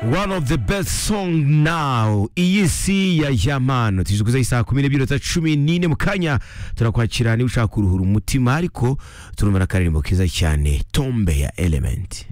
one of the best song now iyi si ya yamano tuje kuzaho isaha kumi n'ibirota cumi n'ine mu kanya turakwakira niba ushaka kuruhura umutima ariko turumva n'akaririmbo keza cyane tombe ya elementi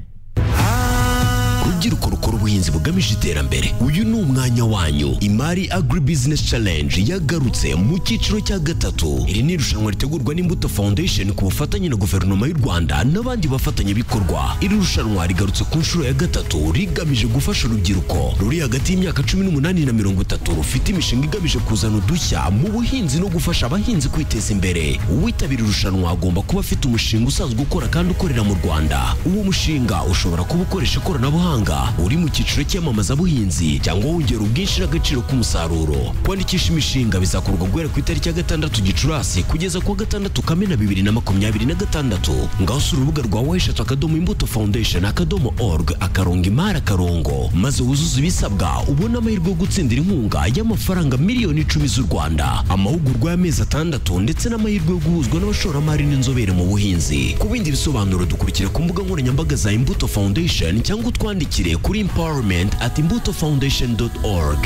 rubyiruko rukora ubuhinzi bugamije iterambere uyu ni umwanya wanyu imari agri business challenge yagarutse mu cyiciro cya gatatu iri ni irushanwa ritegurwa n'imbuto foundation ku bufatanye na guverinoma y'u rwanda n'abandi bafatanyabikorwa iri rushanwa rigarutse ku nshuro ya gatatu rigamije gufasha urubyiruko ruri hagati y'imyaka cumi n'umunani na mirongo itatu rufite imishinga igamije kuzana udushya mu buhinzi no gufasha abahinzi kwiteza imbere uwitabira irushanwa agomba kuba afite umushinga usanzwe ukora kandi ukorera mu rwanda uwo mushinga ushobora kuba ukoresha ikoranabuhanga uri mu cyiciro cy'iyamamazabuhinzi cyangwa wongera ubwinshi n'agaciro k'umusaruro kwandikisha imishinga bizakorwa guhera ku itariki ya gatandatu gicurasi kugeza ku wa gatandatu kamena bibiri na makumyabiri na gatandatu ngaho usura urubuga rwa weshatu akadomo imbuto foundation akadomo org akarongo imari akarongo maze wuzuze ibisabwa ubone amahirwe yo gutsindira inkunga y'amafaranga miliyoni icumi z'u rwanda amahugurwa y'amezi atandatu ndetse n'amahirwe yo guhuzwa n'abashoramari n'inzobere mu buhinzi ku bindi bisobanuro dukurikira ku mbuga nkoranyambaga za imbuto foundation cyangwa utwandikire kuri empowerment at imbuto foundation org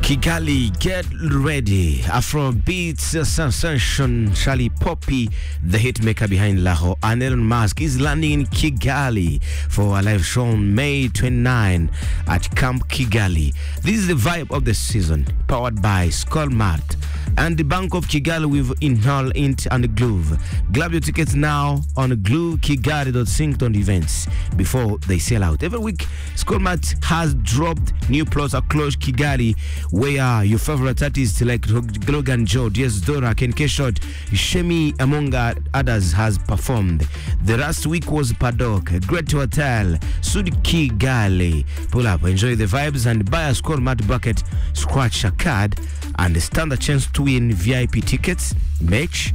kigali get ready afrobeats sensation charlie poppy the hitmaker behind laho and elon musk is landing in kigali for a live show on may 29 at camp kigali this is the vibe of the season powered by skullmart and the bank of kigali with inhale int and glove grab your tickets now on glukigali.syncton events before they sell out every week skullmart has dropped new plots across kigali where your favorite artists like Logan Joe, DS Dora, Ken Keshot, Shemi, among others, has performed. The last week was Padok, Great Hotel, Sudki Gale. Pull up, enjoy the vibes, and buy a score mat bucket, scratch a card, and stand a chance to win VIP tickets, merch,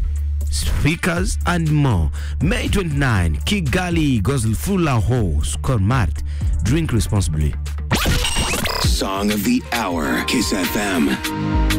speakers, and more. May 29, Kigali goes full Lahore, score mat. Drink responsibly. Song of the hour, Kiss FM.